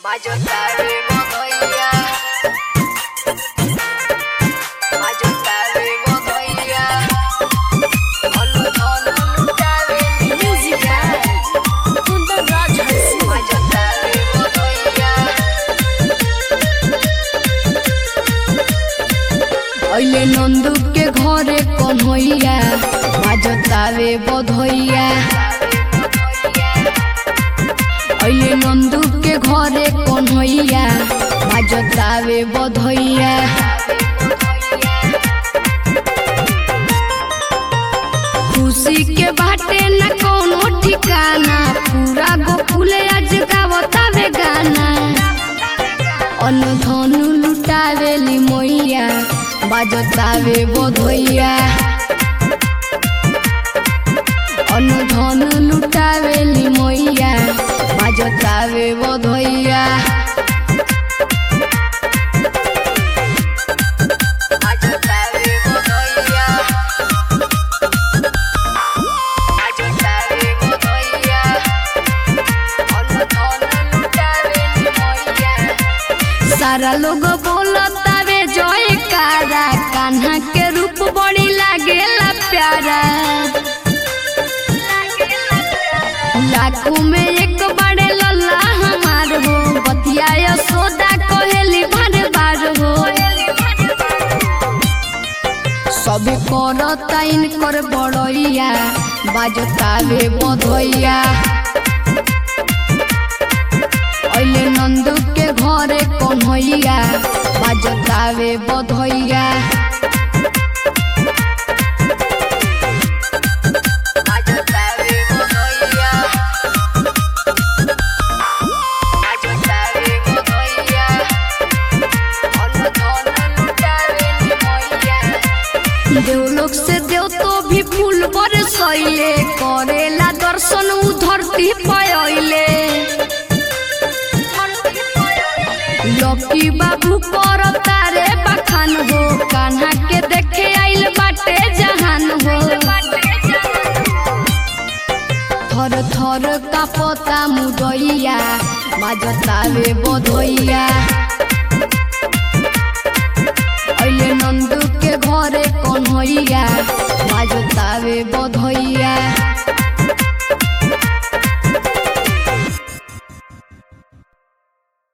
Mayotabe Mogoya Mayotabe Mogoya Olu olu lutabe Música Junto Roger Mayotabe Mogoya अइले नंदू के घरे कन्हैया बाजतावे बधैया अइले नंदू के घरे कन्हैया बाजतावे बधैया खुशी के बाटे न कोनो ठिकाना पूरा गोकुले आज गावतावे गाना अन्न धनु लुटावेली मैया बाजतावे बधैया अन्न धनु लुटावेली मैया बाजतावे बधैया Mayotabe Mogoya Mayotabe Mogoya Olu olu lutabe Mogoya सारा लोग बोलतावे जय कारा कान्हा के रूप बड़ी लागेला प्यारा लाखों में एक बड़े लल्ला हमार हो बतिया यशोदा कोहेली भर बार हो सब करता इनकर बड़ैया बाजतावे बधैया अइले नंदू के घरे कन्हैया बाजतावे बधैया Mayotabe Mogoya Mayotabe Mogoya Olu olu lutabe Mogoya देवलोक से देव तो भी फूल बरसैले करेला दर्शन उ धरती पयले लकी बाबू कर तारे बखान हो कान्हा के देखे आइल बाटे जहान हो थर थर कापता मुदैया बाजतावे बधैया अइले नंदू के घरे कन्हैया बाजतावे बधैया